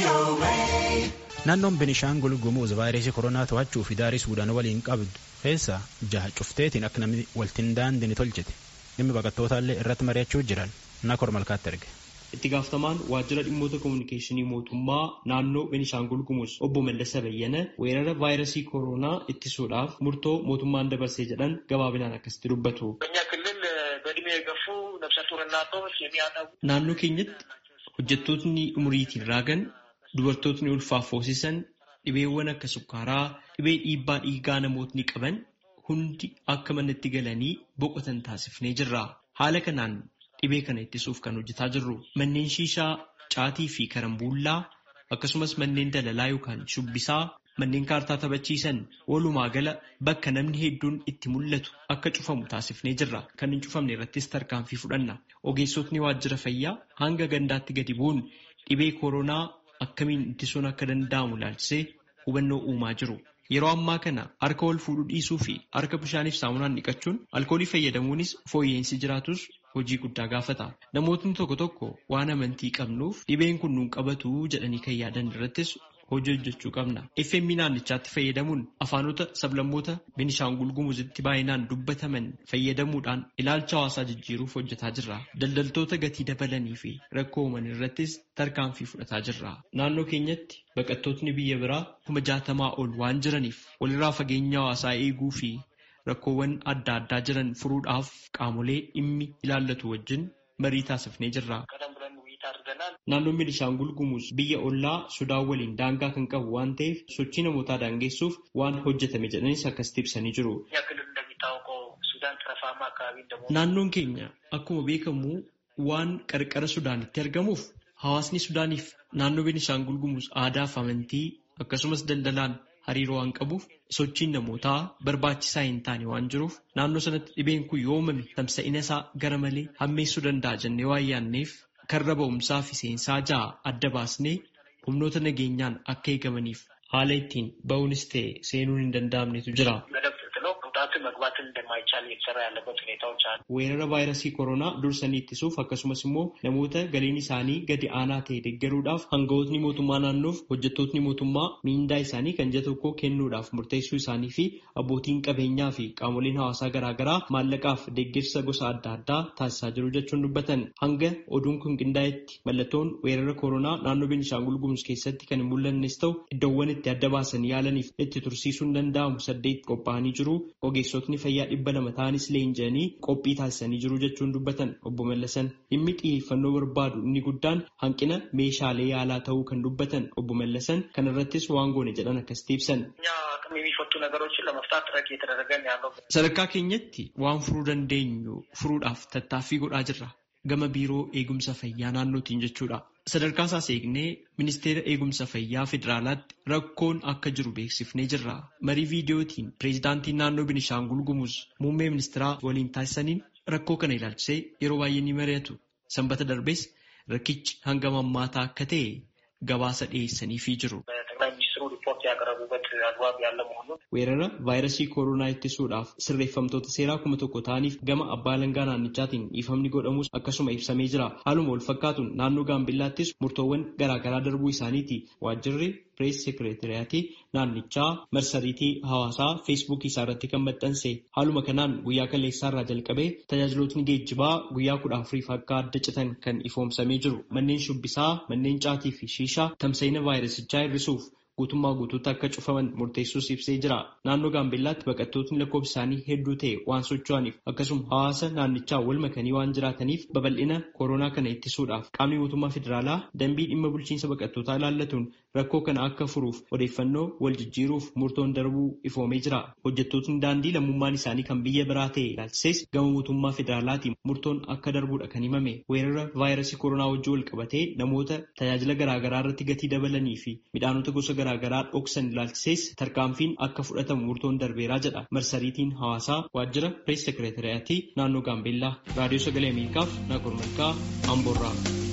Naannoon Benishaangul Gumuz vaayirasii koronaa to'achuu fi daarii Suudaan waliin qabdu keessa jaha cufteetiin akka namni waltiin daandii tolchite dhimmi baqattootallee irratti mari'achuu jiran Nakor Malkaatti erge. Itti gaafatamaan waajjira dhimmoota kominikeeshinii mootummaa naannoo Benishaangul Gumuz obbo Mallasa Bayyana weerara vaayirasii koronaa ittisuudhaaf murtoo mootummaan dabarsee jedhan gabaabinaan akkasitti dubbatu. Naannoo keenyatti hojjettootni umuriitiin raagan dubartootni ulfaaf hoosisan dhibeewwan akka sukkaaraa dhibee dhiibbaa dhiigaa namootni qaban hundi akka manatti galanii boqotan taasifnee jirra. Haala kanaan dhibee kana ittisuuf kan hojjetaa jirru manneen shiishaa caatii fi karambuullaa akkasumas manneen dalalaa yookaan shubbisaa manneen kaartaa taphachiisan walumaa gala bakka namni hedduun itti mul'atu akka cufamu taasifnee jirra. Kan hin cufamne irrattis tarkaanfii fudhanna. Ogeessotni waajjira fayyaa hanga gandaatti gadi bu'uun dhibee koronaa akkamiin ittisuun akka danda'amu ilaalchisee hubannoo uumaa jiru. Yeroo ammaa kana harka wal fuudhuu dhiisuu fi harka bishaaniif saamunaan dhiqachuun alkoolii fayyadamuunis fooyya'insi jiraatus hojii guddaa gaafata. Namootni tokko tokko waan amantii qabnuuf dhibeen kun nuun qabatu jedhanii kan yaadan irrattis hojii hojjechuu qabna. FM naannichaatti fayyadamuun afaanota sablammoota Benishaangul Gumuzitti baay'inaan dubbataman fayyadamuudhaan ilaalcha hawaasaa jijjiiruuf hojjetaa jirra. Daldaltoota gatii dabalanii fi rakkoo uuman irrattis tarkaanfii fudhataa jirra. Naannoo keenyatti baqattootni biyya biraa kuma jaatamaa ol waan jiraniif walirraa fageenya hawaasaa eeguu fi rakkoowwan adda addaa jiran furuudhaaf qaamolee dhimmi ilaallatu wajjin marii taasifnee jirra. Naannoon Benishaangul Gumuz biyya ollaa Sudaan waliin daangaa kan qabu waan ta'eef sochii namootaa daangessuuf waan hojjetame jedhanis akkasitti ibsanii jiru. Naannoon keenya akkuma beekamu waan qarqara Sudaanitti argamuuf hawaasni Sudaaniif naannoo Benishaangul Gumuz aadaa fi amantii akkasumas daldalaan hariiroo waan qabuuf sochiin namootaa barbaachisaa hin taane waan jiruuf naannoo sanatti dhibeen kun yoo uumame tamsa'ina isaa gara malee hammeessuu danda'a jennee waan yaadneef karra ba'umsaa fi seensaa ja'a adda baasnee humnoota nageenyaan akka eegamaniif haala ittiin ba'uunis ta'e seenuun hin danda'amnetu jira. Weerara vaayirasii koronaa dursanii ittisuuf akkasumas immoo namoota galiin isaanii gadi aanaa ta'e deeggaruudhaaf hangawootni mootummaa naannoof hojjettootni mootummaa miindaa isaanii kan ji'a tokko kennuudhaaf murteessuu isaanii fi abbootiin qabeenyaa fi qaamoleen hawaasaa garaagaraa maallaqaaf deeggarsa gosa adda addaa taasisaa jiru jechuun dubbatan hanga oduun kun qindaa'etti mallattoon weerara koronaa naannoo Benishaangul Gumuz keessatti kan hin mul'annes ta'u iddoowwan itti adda baasanii yaalaniif itti tursiisuun danda'amu saddeet qophaa'anii jiru. Ogeessotni fayyaa dhibba lama ta'anis leenji'anii qophii taasisanii jiru jechuun dubbatan obbo Mallasan dhimmi xiyyeeffannoo barbaadu inni guddaan hanqina meeshaalee yaalaa ta'uu kan dubbatan obbo Mallasan kana irrattis waan goone jedhan akkasitti ibsan. Sadarkaa keenyatti waan furuu dandeenyu furuudhaaf tattaaffii godhaa jirra. Gama biiroo eegumsa fayyaa naannootiin jechuudha. Sadarkaa isaas eegnee ministeera eegumsa fayyaa federaalaatti rakkoon akka jiru beeksifnee jirra. Marii viidiyootiin pireezidaantiin naannoo Benishaangul Gumuz muummee ministeeraa waliin taasisaniin rakkoo kana ilaalchisee yeroo baay'ee ni mari'atu. Sanbata darbees rakkichi hanga mammaataa akka ta'e gabaasa dhiyeessaniifii jiru. Weerara vaayirasii koronaa ittisuudhaaf sirreeffamtoota seeraa kuma tokko ta'aniif gama abbaa alangaa naannichaatiin dhiifamni godhamus akkasuma ibsamee jira. Haaluma wal fakkaatuun naannoo Gaambellaattis murtoowwan garaagaraa darbuu isaaniiti. Waajjirri pirees sekireetiriyaatii naannichaa marsariitii hawaasaa feesbuukii isaa irratti kan maxxanse. Haaluma kanaan guyyaa kaleessaa irraa jalqabee tajaajilootni geejjibaa guyyaa kudha afuriif akka adda citan kan ifoomsamee jiru. Manneen shubbisaa, manneen caatii fi shiishaa tamsa'ina vaayirasichaa hir'isuuf guutummaa guutuutti akka cufaman murteessuus ibsee jira. Naannoo Gaambellaatti baqattootni lakkoofsi isaanii hedduu ta'e waan socho'aniif akkasuma hawaasa naannichaa wal makanii waan jiraataniif babal'ina koronaa kana ittisuudhaaf qaamni mootummaa federaalaa dambii dhimma bulchiinsa baqattootaa ilaallatuun rakkoo kana akka furuuf odeeffannoo wal jijjiiruuf murtoon darbuu ifoomee jira. Hojjettootni daandii lammummaan isaanii kan biyya biraa ta'e ilaalchisees gama mootummaa federaalaatiin murtoon akka darbuudha kan himame. Weerara vaayirasii koronaa wajjin wal qabatee namoota tajaajila garaagaraa irratti gatii dabalanii fi midhaanota gosa garaagaraa dhoksan ilaalchisees tarkaanfiin akka fudhatamu murtoon darbeeraa jedha marsariitiin hawaasaa waajjira pirees sekireetiriyaatii naannoo gaambeellaa raadiyoo sagalee ameerikaaf naakor malkaa amboorraa.